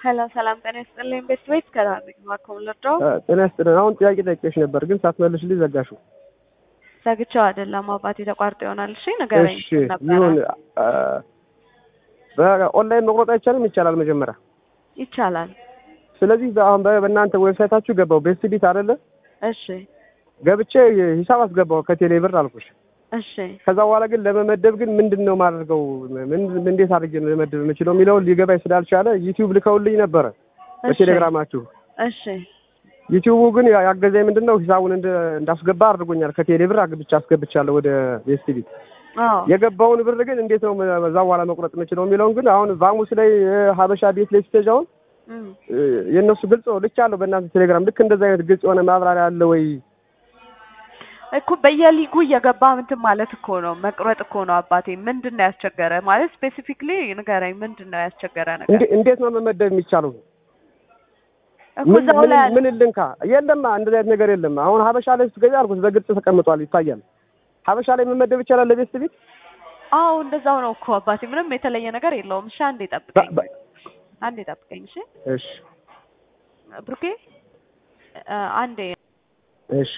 ሄሎ ሰላም ጤና ይስጥልኝ። ቤት ቤት ከዳርግ ማኮም ልርዳው ጤና ይስጥልን። አሁን ጥያቄ ጠይቄሽ ነበር ግን ሳትመልሽልኝ ዘጋሽው። ዘግቼው አይደለም አባቴ ተቋርጦ ይሆናል። እሺ ንገረኝ እሺ ነበረ። ይሁን። አ፣ በኦንላይን መቁረጥ አይቻልም? ይቻላል መጀመሪያ። ይቻላል። ስለዚህ አሁን በ- በእናንተ ዌብሳይታችሁ ገባው ቤስት ቢት አይደለ? እሺ ገብቼ ሂሳብ አስገባው ከቴሌ ብር አልኩሽ። እሺ ከዛ በኋላ ግን ለመመደብ ግን ምንድን ነው ማድረገው? ምን እንዴት አድርጌ ነው ለመመደብ የምችለው የሚለውን ሊገባኝ ስላልቻለ ዩቲዩብ ልከውልኝ ነበረ እሺ በቴሌግራማችሁ። እሺ ዩቲዩቡ ግን ያ- ያገዘኝ ምንድን ነው ሂሳቡን እንደ እንዳስገባ አድርጎኛል። ከቴሌ ብር አግብቻ አስገብቻለሁ ወደ ቤስት ቢት። አዎ የገባውን ብር ግን እንዴት ነው በዛ በኋላ መቁረጥ የምችለው የሚለውን ግን አሁን ቫሙስ ላይ እ፣ ሀበሻ ቤት ላይ ስትሄጂ አሁን እም። እ፣ የእነሱ ግልጽ ነው ልክ አለው በእናንተ ቴሌግራም ልክ እንደዛ አይነት ግልጽ የሆነ ማብራሪያ አለ ወይ? እኮ በየሊጉ እየገባ እንትን ማለት እኮ ነው መቁረጥ እኮ ነው አባቴ። ምንድን ነው ያስቸገረ ማለት ስፔሲፊክሊ ንገረኝ። ምንድን ነው ያስቸገረ ነገር እንዴ- እንዴት ነው መመደብ የሚቻለው? እኮ ምን እዛው ምን ላይ አለ። ምን ልንካ? የለም እንደዚህ አይነት ነገር የለም። አሁን ሀበሻ ላይ ስትገቢ አልኩት በግልጽ ተቀምጧል ይታያል። ሀበሻ ላይ መመደብ ይቻላል ለቤስት ቤት አዎ እንደዛው ነው እኮ አባቴ። ምንም የተለየ ነገር የለውም። እሺ አንዴ ጠብቀኝ፣ በ- በ- አንዴ ጠብቀኝ። እሺ እሺ ብሩኬ እ፣ አንዴ እሺ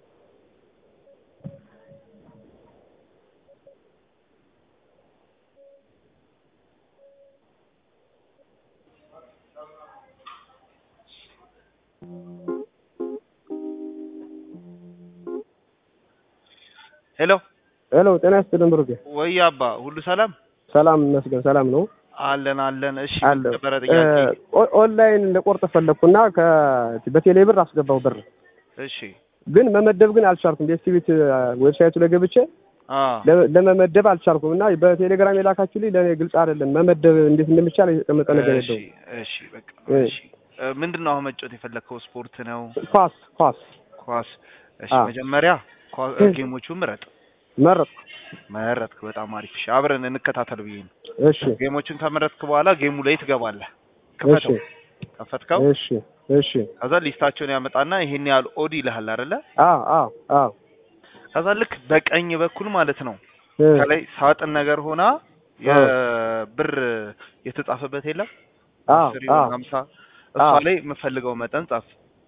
ሄሎ ሄሎ ጤና ይስጥልን ብሩኬ። ወይ አባ ሁሉ ሰላም ሰላም ይመስገን ሰላም ነው አለን አለን። እሺ አለ ነበረ ጥያቄ። ኦ- ኦንላይን ለቆርጥ ፈለግኩና ከ- በቴሌ ብር አስገባው ብር እሺ ግን መመደብ ግን አልቻልኩም። ቤስት ቤት ዌብሳይቱ ላይ ገብቼ አ ለ- ለመመደብ አልቻልኩም እና በቴሌግራም የላካችሁልኝ ለእኔ ግልጽ አይደለም። መመደብ እንዴት እንደሚቻል የተቀመጠ ነገር እሺ የለውም። እሺ በቃ እ። እሺ እ፣ ምንድን ነው አሁን መጫወት የፈለግከው? ስፖርት ነው? ኳስ ኳስ ኳስ? እሺ አ። መጀመሪያ ኳ- እ። ጌሞቹን ምረጥ። መረጥኩ። መረጥክ፣ በጣም አሪፍ። እሺ አብረን እንከታተል ብዬ ነው። እሺ ጌሞቹን ከመረጥክ በኋላ ጌሙ ላይ ትገባለህ። እሺ ክፈተው። ከፈትከው እሺ እሺ ከዛ ሊስታቸውን ያመጣና ይሄን ያህል ኦድ ይልሃል አይደለ? አ አ አ ከዛ ልክ በቀኝ በኩል ማለት ነው እ፣ ከላይ ሳጥን ነገር ሆና የብር የተጻፈበት የለም አ አስር አ ይሁን ሀምሳ እሷ አዎ። ላይ የምፈልገው መጠን ጻፍ።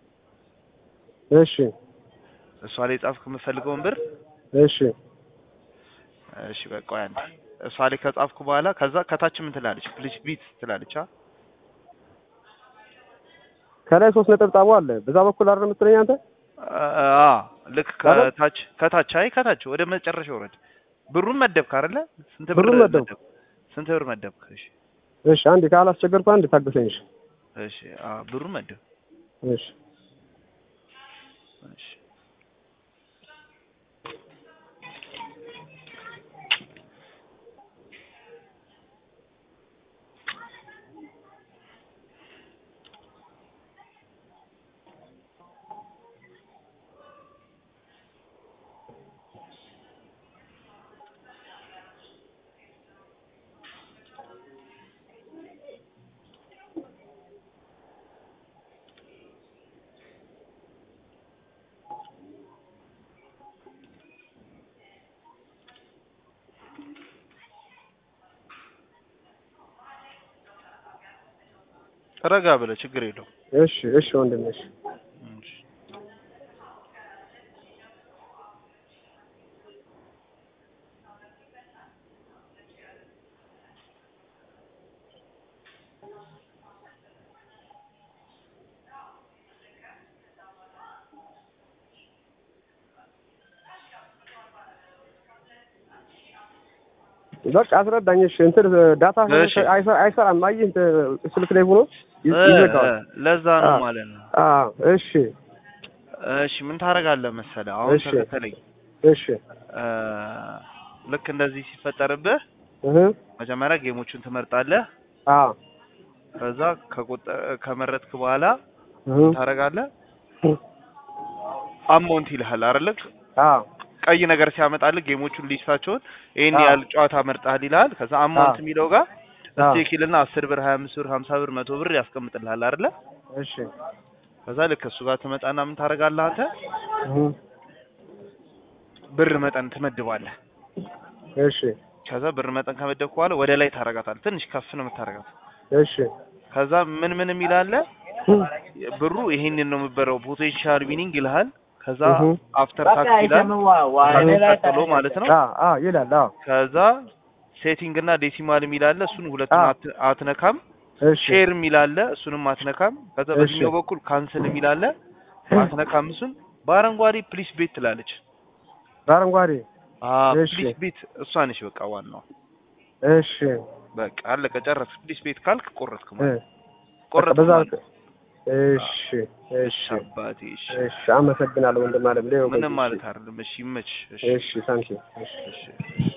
እሺ እሷ ላይ ጻፍክ የምፈልገውን ብር። እሺ እሺ በቃ ቆይ አንዴ። እሷ ላይ ከጻፍኩ በኋላ ከዛ ከታች ምን ትላለች? ፕሊስ ቢት ትላለች። አ ከላይ ሶስት ነጠብጣቡ አለ። በዛ በኩል አይደል የምትለኝ አንተ? አ ልክ ከታች ከታች አይ ከታች ወደ መጨረሻ ወረድ። ብሩን መደብክ አይደለ? ስንት ብር ብሩን መደብኩ። መደብክ? ስንት ብር መደብክ? እሺ እሺ አንዴ ካላስቸገርኩ አንዴ ታገሰኝ። እሺ እሺ አ ብሩን መደብ። እሺ እሺ ረጋ ብለህ ችግር የለውም። እሺ እሺ ወንድሜ እሺ እሺ በቃ አስረዳኝ። እሺ እንትን ዳታ እሺ። አይሰ- አይሰራም። አየህ እንትን ስልክ ላይ ሆኖ ይ- እ፣ ይዘጋዋል። ለዛ ነው አ። ማለት ነው። አ እሺ እሺ ምን ታደርጋለህ መሰለህ? አሁን እሺ። ተከተለኝ። እሺ እ፣ ልክ እንደዚህ ሲፈጠርብህ እህ መጀመሪያ ጌሞቹን ትመርጣለህ። አ ከዛ ከቆጠ- ከመረጥክ በኋላ እህ ታደርጋለህ። አማውንት ይልሃል አይደል? አ ቀይ ነገር ሲያመጣልህ ጌሞቹን ሊስታቸውን ይሄን አዎ። ያህል ጨዋታ መርጠሃል ይልሃል። ከዛ አማውንት አዎ። የሚለው ጋር አዎ። ስቴክ ይልና አስር ብር፣ ሀያ አምስት ብር፣ ሀምሳ ብር፣ መቶ ብር ያስቀምጥልሃል አይደለ? እሺ ከዛ ልክ እሱ ጋር ትመጣና ምን ታደርጋለህ አንተ እህ ብር መጠን ትመድባለህ። እሺ ከዛ ብር መጠን ከመደብክ በኋላ ወደ ላይ ታረጋታለህ። ትንሽ ከፍ ነው የምታረጋት። እሺ ከዛ ምን ምን የሚል አለ ብሩ ይሄንን ነው የምበረው ፖቴንሻል ዊኒንግ ይልሃል። ከዛ እሁ። አፍተር ታክስ ይላል ታክስ ቀጥሎ ማለት ነው። አዎ አዎ ይላል። አዎ ከዛ ሴቲንግ እና ዴሲማል የሚል አለ። እሱን ሁለቱን አዎ። አት- አትነካም። እሺ ሼር የሚል አለ። እሱንም አትነካም። ከዛ እሺ። በዚህኛው በኩል ካንስል የሚል አለ። አትነካም። እሱን በአረንጓዴ ፕሊስ ቤት ትላለች። በአረንጓዴ አዎ እሺ። ፕሊስ ቤት እሷ ነች። በቃ ዋናው እሺ በቃ አለቀ፣ ጨረስክ። ፕሊስ ቤት ካልክ ቆረጥክ እ ማለት በቃ ቆረጥክ በዛ ማለት ነው። እሺ እሺ እሺ አባቴ፣ እሺ እሺ አመሰግናለሁ ወንድም አለም ሌው ምንም ማለት አይደለም። እሺ ይመች። እሺ እሺ ታንኪ እሺ እሺ